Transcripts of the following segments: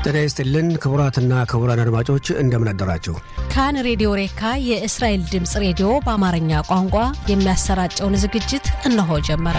ጤና ይስጥልን ክቡራትና ክቡራን አድማጮች እንደምን አደራችሁ። ካን ሬዲዮ ሬካ የእስራኤል ድምፅ ሬዲዮ በአማርኛ ቋንቋ የሚያሰራጨውን ዝግጅት እነሆ ጀመረ።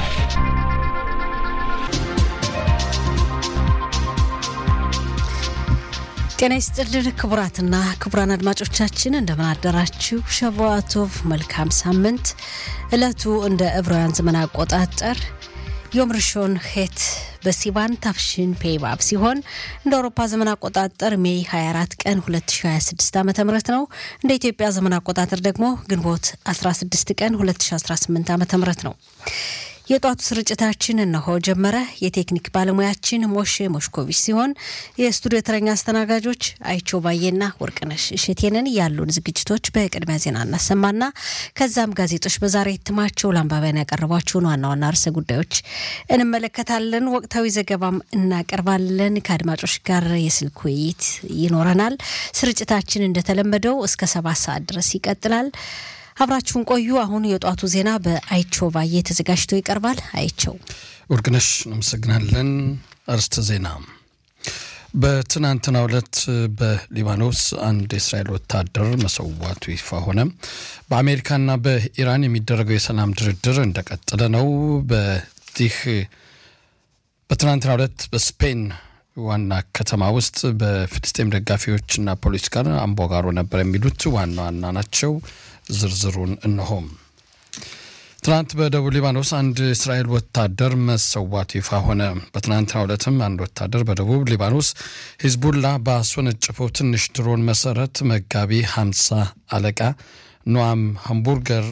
ጤና ይስጥልን ክቡራትና ክቡራን አድማጮቻችን እንደምን አደራችሁ። ሸቫቶቭ መልካም ሳምንት። ዕለቱ እንደ ዕብራውያን ዘመን አቆጣጠር ዮም ርሾን ሄት በሲባን ታፍሽን ፔባብ ሲሆን እንደ አውሮፓ ዘመን አቆጣጠር ሜይ 24 ቀን 2026 ዓ ም ነው። እንደ ኢትዮጵያ ዘመን አቆጣጠር ደግሞ ግንቦት 16 ቀን 2018 ዓ ም ነው። የጧቱ ስርጭታችን እነሆ ጀመረ። የቴክኒክ ባለሙያችን ሞሼ ሞሽኮቪች ሲሆን የስቱዲዮ ተረኛ አስተናጋጆች አይቸው ባዬና ወርቅነሽ እሸቴንን ያሉን ዝግጅቶች በቅድሚያ ዜና እናሰማና ከዛም ጋዜጦች በዛሬ እትማቸው ለአንባቢያን ያቀረቧቸውን ዋና ዋና ርዕሰ ጉዳዮች እንመለከታለን። ወቅታዊ ዘገባም እናቀርባለን። ከአድማጮች ጋር የስልክ ውይይት ይኖረናል። ስርጭታችን እንደተለመደው እስከ ሰባት ሰዓት ድረስ ይቀጥላል። አብራችሁን ቆዩ። አሁን የጧቱ ዜና በአይቸው ባዬ ተዘጋጅቶ ይቀርባል። አይቸው ወርቅነሽ እናመሰግናለን። አርስተ ዜና በትናንትናው ዕለት በሊባኖስ አንድ የእስራኤል ወታደር መሰዋቱ ይፋ ሆነ። በአሜሪካና በኢራን የሚደረገው የሰላም ድርድር እንደቀጠለ ነው። በዚህ በትናንትናው ዕለት በስፔን ዋና ከተማ ውስጥ በፍልስጤም ደጋፊዎችና ፖሊስ ጋር አምባጓሮ ነበር የሚሉት ዋና ዋና ናቸው። ዝርዝሩን እነሆም። ትናንት በደቡብ ሊባኖስ አንድ እስራኤል ወታደር መሰዋቱ ይፋ ሆነ። በትናንትናው ዕለትም አንድ ወታደር በደቡብ ሊባኖስ ሂዝቡላ ባስወነጨፈው ትንሽ ድሮን መሰረት መጋቢ ሀምሳ አለቃ ኖአም ሃምቡርገር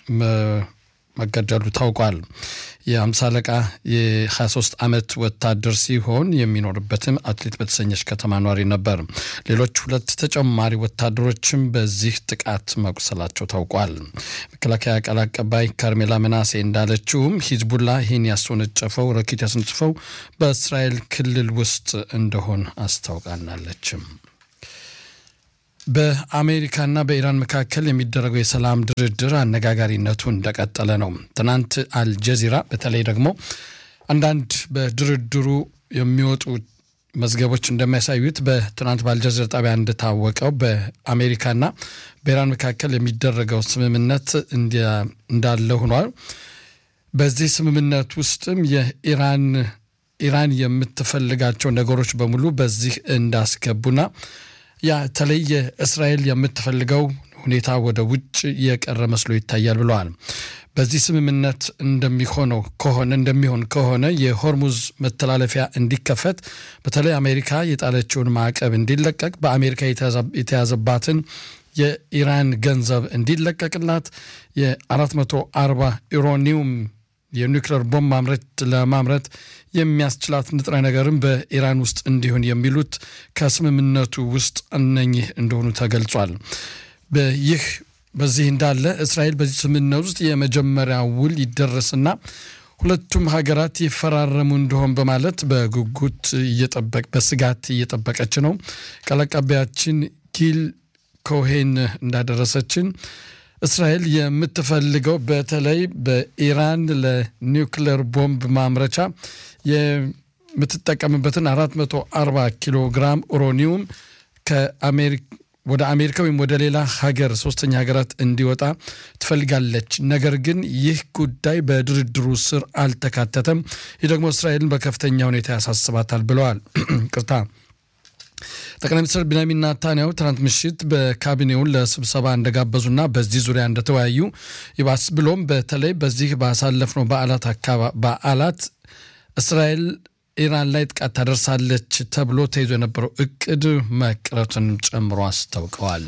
መገደሉ ታውቋል። የአምሳ አለቃ የ23 ዓመት ወታደር ሲሆን የሚኖርበትም አትሌት በተሰኘች ከተማ ኗሪ ነበር። ሌሎች ሁለት ተጨማሪ ወታደሮችም በዚህ ጥቃት መቁሰላቸው ታውቋል። መከላከያ ቃል አቀባይ ካርሜላ መናሴ እንዳለችውም ሂዝቡላ ይህን ያስወነጨፈው ረኬት ያስወነጨፈው በእስራኤል ክልል ውስጥ እንደሆን አስታውቃናለችም። በአሜሪካና በኢራን መካከል የሚደረገው የሰላም ድርድር አነጋጋሪነቱ እንደቀጠለ ነው። ትናንት አልጀዚራ በተለይ ደግሞ አንዳንድ በድርድሩ የሚወጡ መዝገቦች እንደሚያሳዩት በትናንት በአልጀዚራ ጣቢያ እንደታወቀው በአሜሪካና በኢራን መካከል የሚደረገው ስምምነት እንዳለ ሆኗል። በዚህ ስምምነት ውስጥም የኢራን ኢራን የምትፈልጋቸው ነገሮች በሙሉ በዚህ እንዳስገቡና በተለይ የእስራኤል የምትፈልገው ሁኔታ ወደ ውጭ የቀረ መስሎ ይታያል ብለዋል። በዚህ ስምምነት እንደሚሆነው ከሆነ እንደሚሆን ከሆነ የሆርሙዝ መተላለፊያ እንዲከፈት በተለይ አሜሪካ የጣለችውን ማዕቀብ እንዲለቀቅ፣ በአሜሪካ የተያዘባትን የኢራን ገንዘብ እንዲለቀቅላት የ440 ዩራኒየም የኒውክሌር ቦምብ ማምረት ለማምረት የሚያስችላት ንጥረ ነገርም በኢራን ውስጥ እንዲሆን የሚሉት ከስምምነቱ ውስጥ እነኚህ እንደሆኑ ተገልጿል። ይህ በዚህ እንዳለ እስራኤል በዚህ ስምምነት ውስጥ የመጀመሪያ ውል ይደረስና ሁለቱም ሀገራት ይፈራረሙ እንደሆን በማለት በጉጉት እየጠበቅ በስጋት እየጠበቀች ነው። ቃል አቀባያችን ጊል ኮሄን እንዳደረሰችን እስራኤል የምትፈልገው በተለይ በኢራን ለኒውክሌር ቦምብ ማምረቻ የምትጠቀምበትን 440 ኪሎ ግራም ኡራኒየም ወደ አሜሪካ ወይም ወደ ሌላ ሀገር ሶስተኛ ሀገራት እንዲወጣ ትፈልጋለች። ነገር ግን ይህ ጉዳይ በድርድሩ ስር አልተካተተም። ይህ ደግሞ እስራኤልን በከፍተኛ ሁኔታ ያሳስባታል ብለዋል። ቅርታ ጠቅላይ ሚኒስትር ቢንያሚን ናታንያሁ ትናንት ምሽት በካቢኔውን ለስብሰባ እንደጋበዙና በዚህ ዙሪያ እንደተወያዩ ይባስ ብሎም በተለይ በዚህ ባሳለፍነው በዓላት በዓላት እስራኤል ኢራን ላይ ጥቃት ታደርሳለች ተብሎ ተይዞ የነበረው እቅድ መቅረቱን ጨምሮ አስታውቀዋል።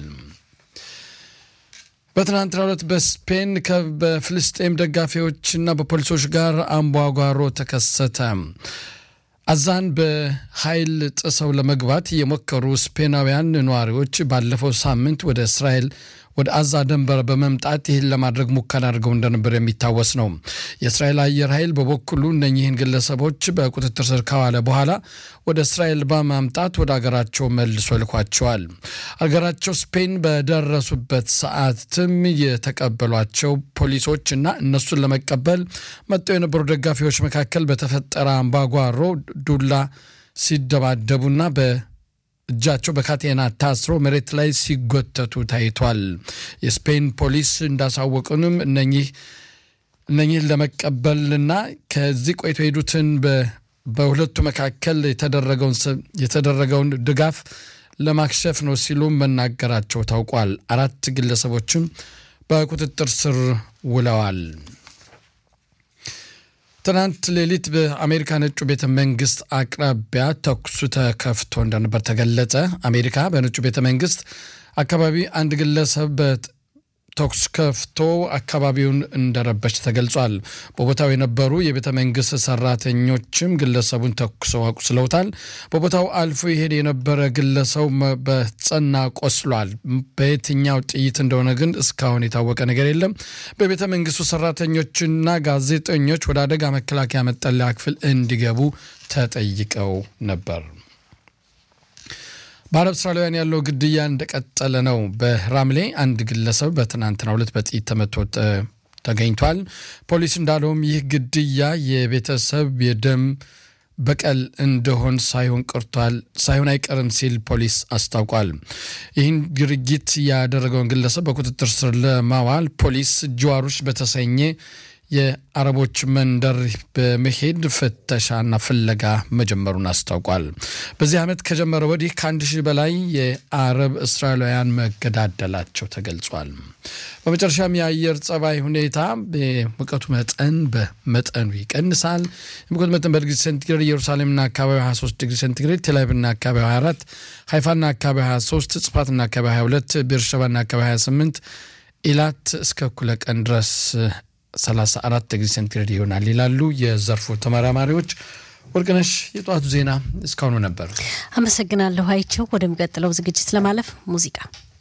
በትናንትናው ዕለት በስፔን በፍልስጤም ደጋፊዎችና በፖሊሶች ጋር አምባጓሮ ተከሰተ። አዛን በኃይል ጥሰው ለመግባት የሞከሩ ስፔናውያን ነዋሪዎች ባለፈው ሳምንት ወደ እስራኤል ወደ አዛ ድንበር በመምጣት ይህን ለማድረግ ሙከራ አድርገው እንደነበር የሚታወስ ነው። የእስራኤል አየር ኃይል በበኩሉ እነኚህን ግለሰቦች በቁጥጥር ስር ካዋለ በኋላ ወደ እስራኤል በማምጣት ወደ አገራቸው መልሶ ልኳቸዋል። አገራቸው ስፔን በደረሱበት ሰዓትም የተቀበሏቸው ፖሊሶች እና እነሱን ለመቀበል መጥተው የነበሩ ደጋፊዎች መካከል በተፈጠረ አምባጓሮ ዱላ ሲደባደቡና እጃቸው በካቴና ታስሮ መሬት ላይ ሲጎተቱ ታይቷል። የስፔን ፖሊስ እንዳሳወቁንም እነኚህ እነኚህን ለመቀበልና ከዚህ ቆይቶ የሄዱትን በሁለቱ መካከል የተደረገውን ድጋፍ ለማክሸፍ ነው ሲሉ መናገራቸው ታውቋል። አራት ግለሰቦችም በቁጥጥር ስር ውለዋል። ትናንት ሌሊት በአሜሪካ ነጩ ቤተ መንግስት አቅራቢያ ተኩሱ ተከፍቶ እንደነበር ተገለጸ። አሜሪካ በነጩ ቤተ መንግስት አካባቢ አንድ ግለሰብ ተኩስ ከፍቶ አካባቢውን እንደረበች ተገልጿል። በቦታው የነበሩ የቤተ መንግስት ሰራተኞችም ግለሰቡን ተኩሰው አቁስለውታል። በቦታው አልፎ ይሄድ የነበረ ግለሰው በጸና ቆስሏል። በየትኛው ጥይት እንደሆነ ግን እስካሁን የታወቀ ነገር የለም። በቤተ መንግስቱ ሰራተኞችና ጋዜጠኞች ወደ አደጋ መከላከያ መጠለያ ክፍል እንዲገቡ ተጠይቀው ነበር። በአረብ እስራኤላውያን ያለው ግድያ እንደቀጠለ ነው። በራምሌ አንድ ግለሰብ በትናንትናው ዕለት በጥይት ተመቶ ተገኝቷል። ፖሊስ እንዳለውም ይህ ግድያ የቤተሰብ የደም በቀል እንደሆን ሳይሆን ቀርቷል ሳይሆን አይቀርም ሲል ፖሊስ አስታውቋል። ይህን ድርጊት ያደረገውን ግለሰብ በቁጥጥር ስር ለማዋል ፖሊስ ጅዋሮች በተሰኘ የአረቦች መንደር በመሄድ ፍተሻና ፍለጋ መጀመሩን አስታውቋል። በዚህ ዓመት ከጀመረ ወዲህ ከአንድ ሺህ በላይ የአረብ እስራኤላውያን መገዳደላቸው ተገልጿል። በመጨረሻም የአየር ጸባይ ሁኔታ የሙቀቱ መጠን በመጠኑ ይቀንሳል። የሙቀቱ መጠን በዲግሪ ሴንቲግሬድ ኢየሩሳሌምና አካባቢ 23 ዲግሪ ሴንቲግሬድ፣ ቴልአቪቭና አካባቢ 24፣ ሃይፋና አካባቢ 23፣ ጽፋትና አካባቢ 22፣ ቤርሸባና አካባቢ 28፣ ኢላት እስከ እኩለ ቀን ድረስ 34 ዲግሪ ሴንቲግሬድ ይሆናል ይላሉ የዘርፉ ተመራማሪዎች። ወርቅነሽ፣ የጠዋቱ ዜና እስካሁኑ ነበር። አመሰግናለሁ አይቸው። ወደሚቀጥለው ዝግጅት ለማለፍ ሙዚቃ